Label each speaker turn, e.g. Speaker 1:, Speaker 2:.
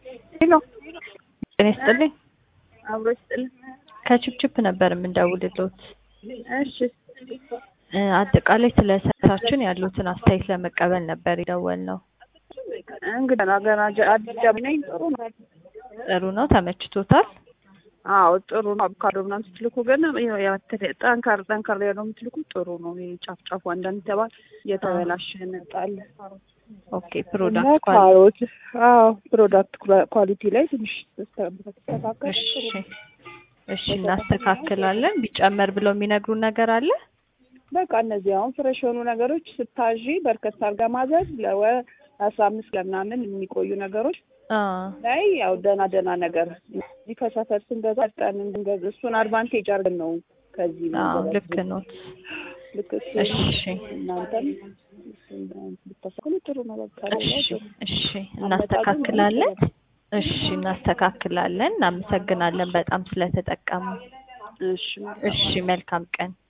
Speaker 1: ሄሎ
Speaker 2: ጤና ይስጥልኝ።
Speaker 1: አብሮ ይስጥልኝ።
Speaker 2: ከችፕችፕ ነበር የምንደውልሎት።
Speaker 1: እሺ
Speaker 2: እ አጠቃላይ ስለ ሰርታችን ያሉትን አስተያየት ለመቀበል ነበር የደወልነው።
Speaker 1: እንግዲህ ገና ገና ጀ- አዲስ ጀምር ነኝ። ጥሩ ነው።
Speaker 2: ጥሩ ነው፣ ተመችቶታል?
Speaker 1: አዎ ጥሩ ነው። አቮካዶ ምናምን ስትልኩ ግን ያው ያው ተ- ጠንከር ጠንከር ያለው የምትልኩ ጥሩ ነው። ይሄ ጫፍ ጫፉ አንዳንድ ተባል የተበላሸ ነጣል
Speaker 2: ኦኬ
Speaker 1: እና
Speaker 2: ፕሮዳክት ኳሊቲ
Speaker 1: ካሮት አዎ ፕሮዳክት ኳሊቲ ላይ ትንሽ ተስተካከል
Speaker 2: እሺ እሺ፣ እናስተካክላለን። ቢጨመር ብለው የሚነግሩን ነገር አለ?
Speaker 1: በቃ እነዚህ አሁን ፍሬሽ የሆኑ ነገሮች ስታዢ በርከት አድርጋ ማዘዝ ለወ አስራ አምስት ለምናምን የሚቆዩ ነገሮች
Speaker 2: አ
Speaker 1: ላይ ያው ደህና ደህና ነገር እዚህ ከሰፈር ስንገዛ ጠን እንገዛ እሱን አድቫንቴጅ አድርገን ነው ከዚህ
Speaker 2: አዎ
Speaker 1: መንገድ
Speaker 2: ልክ ነው።
Speaker 1: ልክ እሱ
Speaker 2: እሺ
Speaker 1: እናንተም እሱን ብታስተካክሉ ጥሩ ነው። በቃ ሌላ
Speaker 2: እሺ
Speaker 1: ጥሩ
Speaker 2: እሺ፣ እናስተካክላለን። እሺ እናስተካክላለን። እናመሰግናለን በጣም ስለተጠቀሙ።
Speaker 1: እሺ
Speaker 2: እሺ መልካም ቀን።